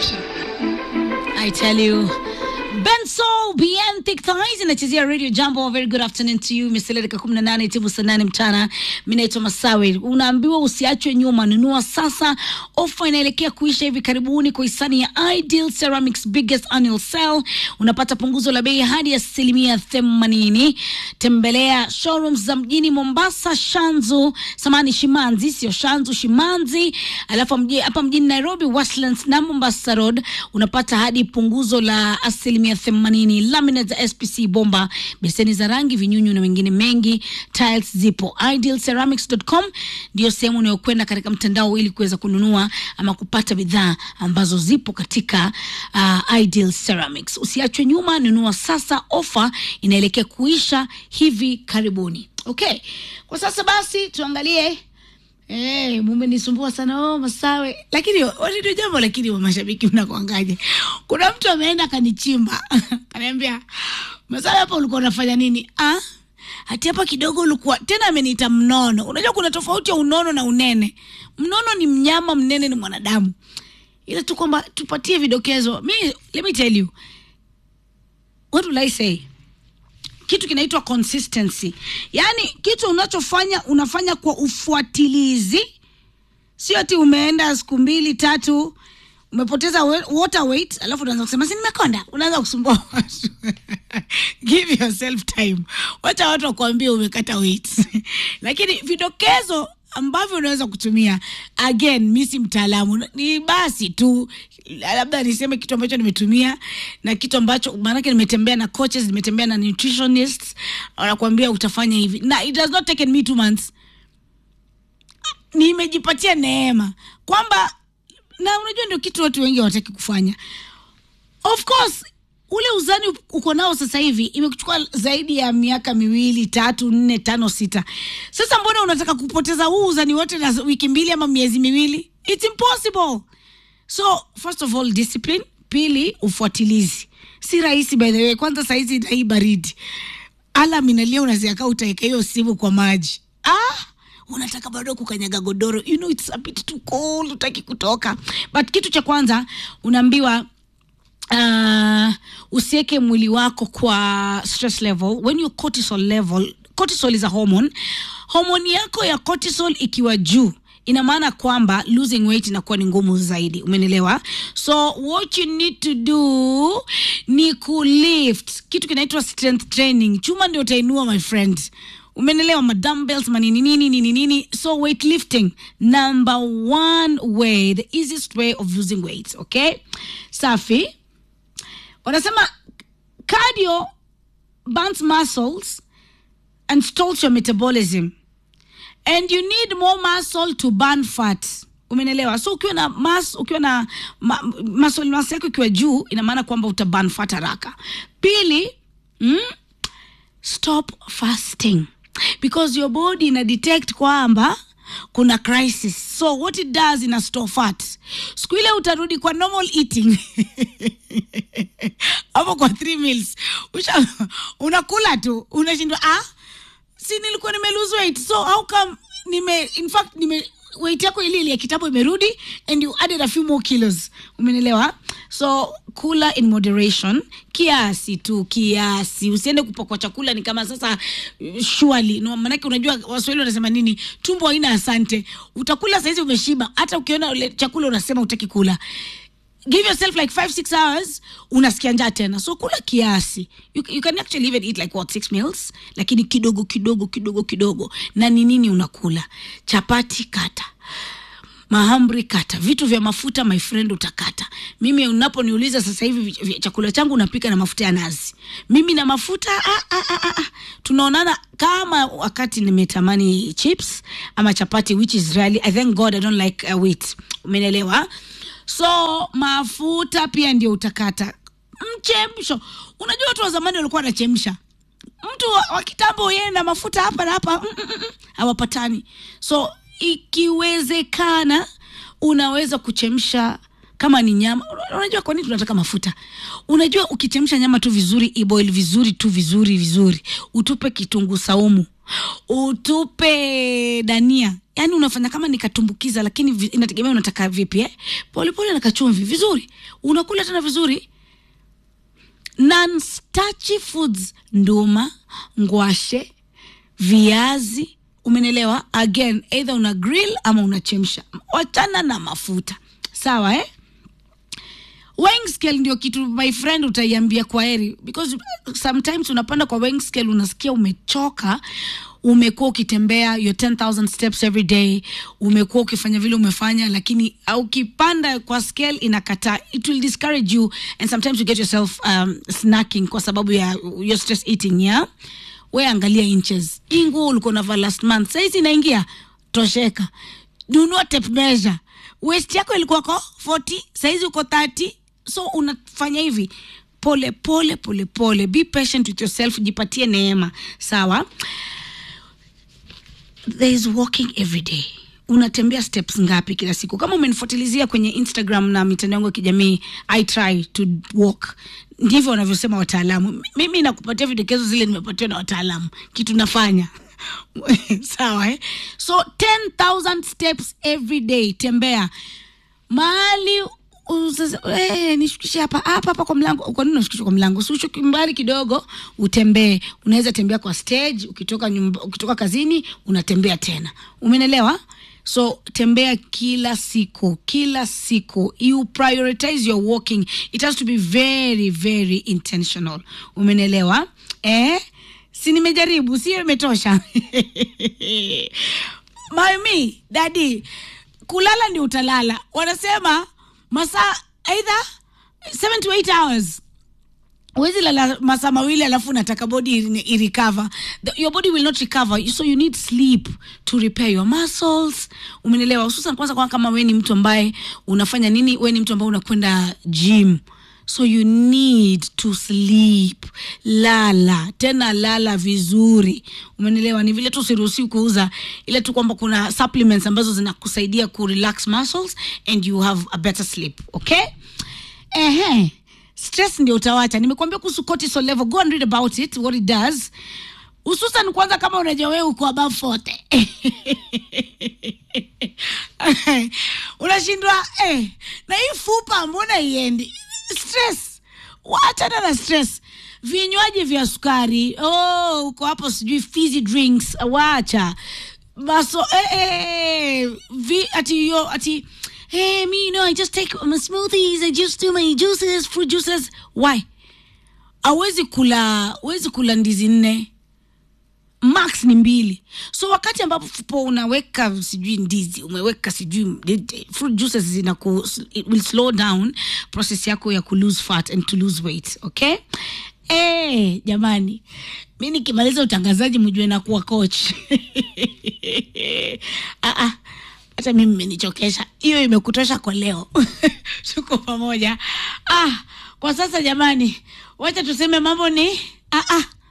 I tell you. Benso Bien Thick Thighs inachezea Radio Jambo. Very good afternoon to you. Imesalia dakika 18 timu saa nane mchana. Mimi naitwa Masawe. Unaambiwa usiachwe nyuma, nunua sasa. Ofa inaelekea kuisha hivi karibuni kwa hisani ya Ideal Ceramics biggest annual sale. Unapata punguzo la bei hadi asilimia 80. Tembelea showrooms za mjini Mombasa, Shanzu, samani Shimanzi, sio Shanzu, Shimanzi. Alafu mji- hapa mjini Nairobi, Westlands na Mombasa Road unapata hadi punguzo la asilimia 80. Laminate za SPC bomba, beseni za rangi, vinyunyu na mengine mengi. Tiles zipo. Idealceramics.com ndio sehemu unayokwenda katika mtandao ili kuweza kununua ama kupata bidhaa ambazo zipo katika uh, Ideal Ceramics. Usiachwe nyuma, nunua sasa. Ofa inaelekea kuisha hivi karibuni. Okay, kwa sasa basi tuangalie Hey, mumenisumbua sana oh, Masawe, lakini ndio jambo, lakini wa mashabiki mnakuangaje? Kuna mtu ameenda akanichimba kaniambia, Masawe, hapa ulikuwa unafanya nini? Ah, hati hapa kidogo ulikuwa tena. Ameniita mnono. Unajua kuna tofauti ya unono na unene. Mnono ni mnyama, mnene ni mwanadamu, ila tu kwamba tupatie vidokezo. Mi, let me tell you what will I say kitu kinaitwa consistency, yaani kitu unachofanya unafanya kwa ufuatilizi, sio ati umeenda siku mbili tatu umepoteza we- water weight, alafu unaanza kusema si nimekonda, unaanza kusumbua watu give yourself time, wacha watu wakuambie umekata weight lakini vidokezo ambavyo unaweza kutumia again, mi si mtaalamu, ni basi tu labda niseme kitu ambacho nimetumia na kitu ambacho maanake nimetembea na coaches, nimetembea na nutritionists, wanakuambia utafanya hivi, na it has not taken me two months nimejipatia neema kwamba na unajua ndio kitu watu wengi hawataki kufanya of course ule uzani uko nao sasa hivi imekuchukua zaidi ya miaka miwili tatu nne tano sita sasa mbona unataka kupoteza huu uzani wote na wiki mbili ama miezi miwili its impossible so first of all discipline pili ufuatilizi si rahisi by the way kwanza saizi na hii baridi alam inalia unaziaka utaeka hiyo simu kwa maji ah unataka bado kukanyaga godoro you know it's a bit too cold utaki kutoka but kitu cha kwanza unaambiwa uh, usiweke mwili wako kwa stress level when your cortisol level cortisol is a hormone homoni yako ya cortisol ikiwa juu ina maana kwamba losing weight inakuwa ni ngumu zaidi umenelewa so what you need to do ni kulift kitu kinaitwa strength training chuma ndio utainua my friend umenelewa madumbbells manini nini nini nini so weightlifting number one way the easiest way of losing weight okay safi wanasema cardio burns muscles and stalls your metabolism and you need more muscle to burn fat umenelewa so ukiwa na mas ukiwa na ma, muscle mass yako ikiwa juu ina maana kwamba uta burn fat haraka pili mm, stop fasting because your body ina detect kwamba kuna crisis so what it does ina store fat siku ile utarudi kwa normal eating hapo kwa three meals Usha, unakula tu unashindwa ah si nilikuwa nime lose weight so how come nime in fact nime weight yako ile ile ya kitambo imerudi and you added a few more kilos umenelewa so kula in moderation kiasi tu kiasi usiende kupakwa chakula ni kama sasa shwali no, manake unajua waswahili wanasema nini tumbo haina asante utakula saizi umeshiba hata ukiona ule chakula unasema utaki kula give yourself like five six hours unasikia njaa tena so kula kiasi you, you can actually even eat like what six meals lakini kidogo kidogo kidogo kidogo na ni nini unakula chapati kata mahamri kata vitu vya mafuta my friend utakata mimi unaponiuliza sasa hivi vi- vi- chakula changu napika na mafuta ya nazi mimi na mafuta ah, ah, ah, ah, ah. tunaonana kama wakati nimetamani chips ama chapati which is really i thank god i don't like uh, wheat umenelewa so mafuta pia ndio utakata mchemsho unajua watu wa zamani walikuwa wanachemsha mtu wa, wa kitambo yeye na mafuta hapa na hapa mm, mm, mm, hawapatani so ikiwezekana unaweza kuchemsha kama ni nyama Una- unajua kwa nini tunataka mafuta unajua ukichemsha nyama tu vizuri iboil vizuri tu vizuri vizuri utupe kitunguu saumu utupe dania yaani unafanya kama nikatumbukiza lakini vi- inategemea unataka vipi eh? polepole na kachumvi vizuri unakula tena vizuri non-starchy foods nduma ngwashe viazi umenelewa again either una grill ama unachemsha wachana na mafuta sawa eh? weighing scale ndio kitu my friend utaiambia kwa heri because sometimes unapanda kwa weighing scale unasikia umechoka umekuwa ukitembea your 10000 steps every day umekuwa ukifanya vile umefanya lakini uh, ukipanda kwa scale inakataa it will discourage you and sometimes you get yourself um, snacking kwa sababu ya your stress eating yeah we angalia inches hii nguo ulikuwa unavaa last month saizi inaingia tosheka nunua tape measure waist yako ilikuwako 40 saizi uko 30 so unafanya hivi pole pole pole pole be patient with yourself jipatie neema sawa there is walking every day unatembea steps ngapi kila siku kama umenifuatilizia kwenye instagram na mitandao yangu ya kijamii i try to walk ndivyo wanavyosema wataalamu mimi nakupatia vidokezo zile nimepatiwa na wataalamu kitu nafanya sawa eh? so 10000 steps every day tembea mahali usasa- eh, nishukishe hapa hapa hapa kwa mlango kwa nini unashukisha kwa mlango si ushuki mbali kidogo utembee unaweza tembea kwa stage ukitoka nyumba, ukitoka kazini unatembea tena umenelewa so tembea kila siku kila siku you prioritize your walking it has to be very very intentional umenelewa eh si nimejaribu sio imetosha mami dadi kulala ndio utalala wanasema masaa either 7 to 8 hours huwezi lala masaa mawili alafu unataka body i- irecover The- your body will not recover so you need sleep to repair your muscles umenelewa hususan kwanza kwa kama we ni mtu ambaye unafanya nini we ni mtu ambaye unakwenda gym so you need to sleep lala tena lala vizuri umenelewa ni vile tu usiruhusiwi kuuza ile tu kwamba kuna supplements ambazo zinakusaidia ku relax muscles and you have a better sleep okay ehe stress ndio utawacha nimekuambia kuhusu cortisol level go and read about it what it does hususan kwanza kama unajua wewe uko above 40 unashindwa eh, na hii fupa mbona iendi stress wachana na stress vinywaji vya sukari oh, uko hapo sijui fizzy drinks wacha maso eh, eh, vi, ati yo ati hey me you know i just take my smoothies i just do my juices fruit juices why awezi kula awezi kula ndizi nne max ni mbili so wakati ambapo unaweka sijui ndizi umeweka sijui fruit juices zina ku, it will slow down process yako ya ku lose fat and to lose weight okay Eh, jamani mi nikimaliza utangazaji mjue nakuwa coach ah, ah hata mimi mmenichokesha hiyo imekutosha kwa leo tuko pamoja ah, kwa sasa jamani wacha tuseme mambo ni ah, ah,